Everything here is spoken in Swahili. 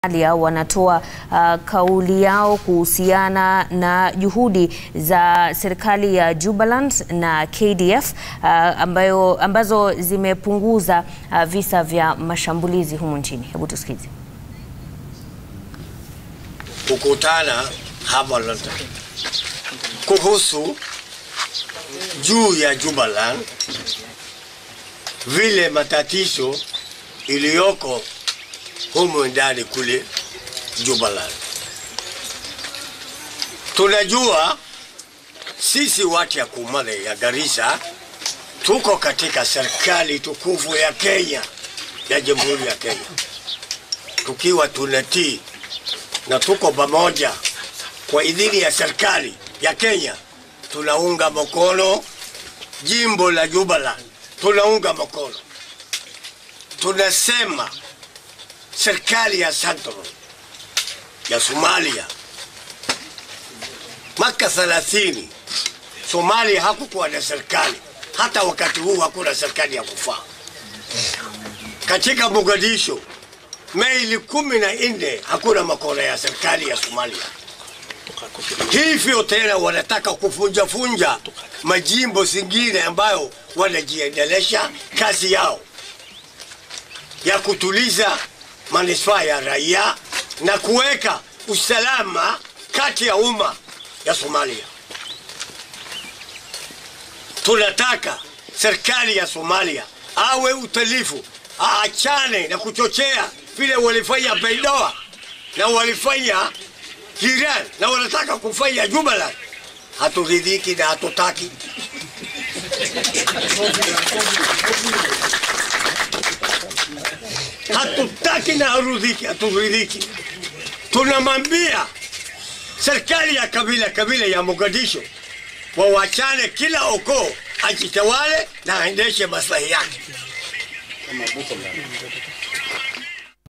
Somalia wanatoa uh, kauli yao kuhusiana na juhudi za serikali ya Jubaland na KDF uh, ambayo, ambazo zimepunguza uh, visa vya mashambulizi humu nchini. Hebu tusikize. kukutana hapa London kuhusu juu ya Jubaland, vile matatizo iliyoko humu ndani kule Jubaland. Tunajua sisi watu ya Kumale ya Garissa tuko katika serikali tukufu ya Kenya ya Jamhuri ya Kenya, tukiwa tunatii na tuko pamoja kwa idhini ya serikali ya Kenya, tunaunga mkono jimbo la Jubaland, tunaunga mkono. Tunasema serikali ya Central ya Somalia mwaka 30 Somalia hakukuwa na serikali, hata wakati huu hakuna serikali ya kufaa. Katika Mogadishu Mei kumi na nne hakuna makao ya serikali ya Somalia. Hivyo tena wanataka kufunjafunja majimbo zingine ambayo wanajiendelesha kazi yao ya kutuliza manispaa ya raia na kuweka usalama kati ya umma ya Somalia. Tunataka serikali ya Somalia awe utalifu, aachane na kuchochea vile walifanya Baidoa na walifanya Hiran na wanataka kufanya Jubaland. Haturidhiki na hatutaki. Hatutaki na harudhiki, haturidhiki. Tunamwambia serikali ya kabila kabila ya Mogadishu wawachane, kila ukoo ajitawale na aendeshe maslahi yake.